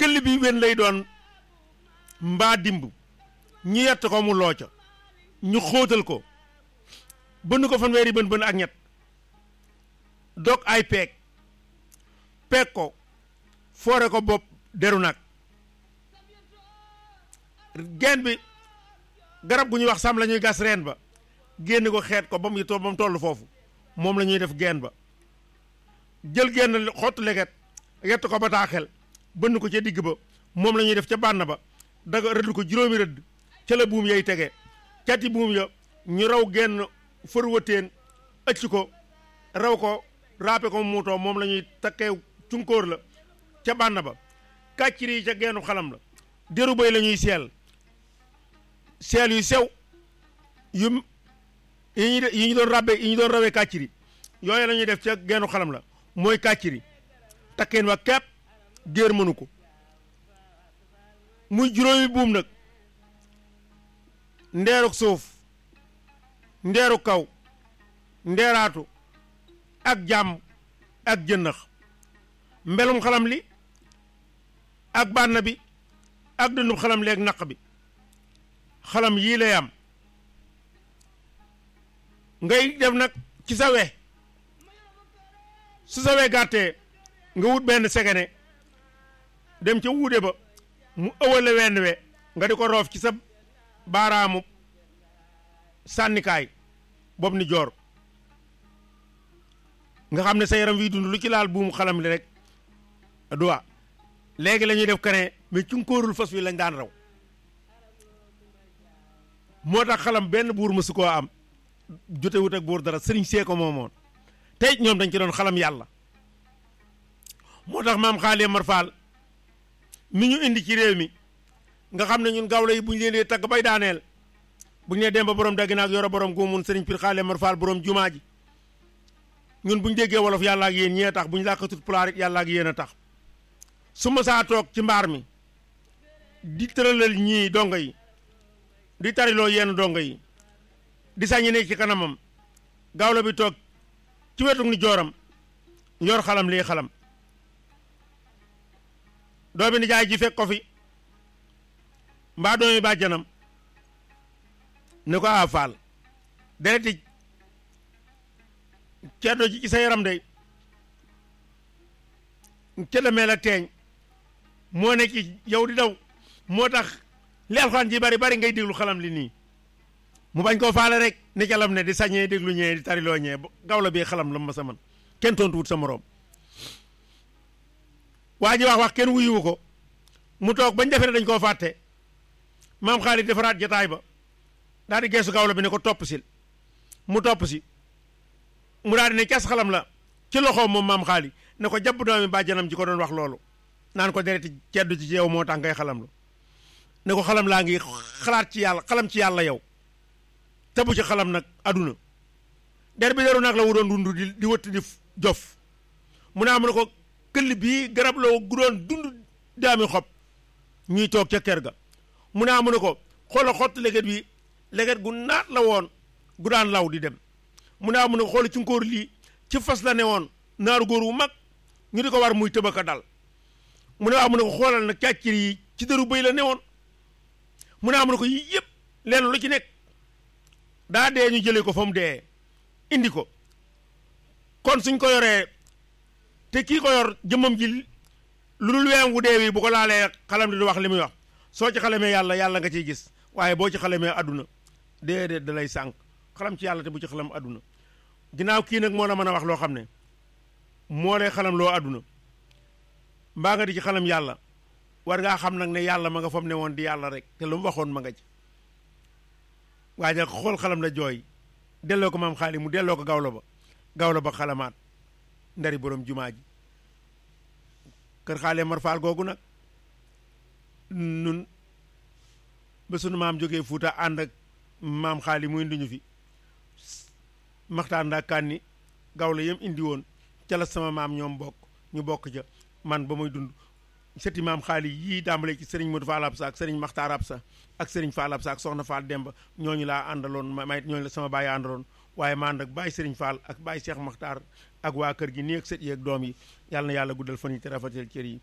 këll bi wen lay doon mbaa dimb ñu yett ko mu looca ñu xóotal ko bënn ko fanweeri bën bën ak ñett dog ay peeg peeg ko foore ko bopp deru nag geen bi garab gu ñuy wax sam la ñuy gas reen ba génn ko xeet ko ba mu to ba mu toll foofu moom la ñuy def geen ba jël genn xottu leget yett ko ba taaxel bënn ko ca digg ba moom la ñuy def ca bànn ba daga rëdd ko juróomi rëdd ca la buum yay tege cati buum ya ñu raw genn fër wëteen ëcc ko raw ko raape ko muutoo moom la ñuy takkee cunkóor la ca bànn ba kàccir yi ca geenu xalam la deru bay la ñuy seel seel yu sew yu yi ñu yi ñu doon rabbe yi ñu doon rawee kàcciri yooyu la ñuy def ca geenu xalam la mooy kàcciri takkeen wa kepp géer mënu ko muy juróomi buum nag ndeeruk suuf ndeeru kaw ndeeraatu ak jàmm ak jënnax mbelum xalam li ak bànn bi ak dundub xalam li ak naq bi xalam yii lay am ngay def nag ci sa we su sa we gàttee nga wut benn segene dem ca wuude ba mu ëwale wenn we nga di ko roof ci sa baaraamu sànnikaay boobu ni joor nga xam ne sa yaram wi dund lu ci laal buumu xalam li rek duwa léegi la ñuy def kane mais cunkóorul fas wi lañ daan raw moo tax xalam benn buur mësu koo am jote wut ak buur dara sëriñ see ko moomoon tey ñoom dañ ci doon xalam yàlla moo tax maam xaali Mar Faal mi ñu indi ci réew mi nga xam ne ñun gawla yi bu ñu leen dee tagg bay daaneel bu ñu nee dem ba borom dagg naag yoro borom gu mun sëriñ Pir xaali Mar Faal borom jumaa ji ñun bu ñu déggee wolof yàlla ak yéen ñee tax bu ñu làkkatut pulaar it yàlla ak yéen a tax su ma saa toog ci mbaar mi di tëralal ñii dongo yi di tariloo yenn dongo yi di sañi nekk ci kanamam gawlo bi toog ci wetu ni jooram yor xalam lii xalam doomi ni jaay ji fekk ko fi mbaa doomi bàjjanam ne ko a faal dereti ceddo ji ci sa yaram day ceddo meel ak teeñ moo nekk yow di daw moo tax li alxuraan ji bari bari ngay déglu xalam li nii mu bañ koo faale rek ni ca lam ne di sañee déglu ñee di tariloo ñee gawla bii xalam la ma sa man kenn tontu wut sa moroom waa ji wax wax kenn wuyuwu ko mu toog bañ defee ne dañ koo fàtte maam Xaalid defaraat jataay ba daal di geesu gawla bi ne ko topp sil mu topp si mu daal di ne cas xalam la ci loxoom moom maam Xaalid ne ko jàpp doomi bàjjanam ji ko doon wax loolu naan ko dereti ceddu ci yow moo tax ngay xalam lu ne ko xalam laa ngi xalaat ci yàlla xalam ci yàlla yow te bu ci xalam nag aduna der bi deru nag la wu doon dund di di wëtt di jof mu ne am na ko këll bii garab la gu doon dund daami xob ñuy toog ca kër ga mu ne am na ko xoola xott leget bi leget gu naat la woon gu daan law di dem mu ne am na ko xoola ci ngóor lii ci fas la ne woon naaru góor wu mag ñu di ko war muy tëbaka dal mu ne am na ko xoolal nag càccir yi ci dëru bëy la ne woon mu ne am na ko yii yëpp leen lu ci nekk daa dee ñu jëlee ko fa mu dee indi ko kon suñ ko yoree te kii ko yor jëmmam ji lu dul weem wu dee wi bu ko laalee xalam di wax li muy wax soo ci xalamee yàlla yàlla nga ciy gis waaye boo ci xalamee àdduna déedéet da lay sànq xalam ci yàlla te bu ci xalam àdduna ginnaaw kii nag moo la mën a wax loo xam ne moo lay xalam loo àdduna mbaa nga di ci xalam yàlla war ngaa xam nag ne yàlla ma nga fam ne woon di yàlla rek te lu mu waxoon ma nga ci waaye nag xool xalam la jooy delloo ko maam xaali mu delloo ko gawlo ba gawlo ba xalamaat ndari borom jumaa ji kër xaale mar faal googu nag nun ba sunu maam jógee fuuta ànd ak maam xaali mu indi ñu fi maxtaan ndaa kànni gawlo yam indi woon ca la sama maam ñoom bokk ñu bokk ca man ba muy dund sëti maam xaali yii dàmbale ci sëriñ Modou Fall Absa ak sëriñ Maxtaar Absa ak sëriñ Fall Absa ak soxna Fall Demba ñooñu laa àndaloon may ñooñu la sama baay àndaloon waaye ma ànd ak baay sëriñ Fall ak baay Cheikh Maxtaar ak waa kër gi nii ak sët yi ak doom yi yàlla na yàlla guddal fan yi te rafetal cër yi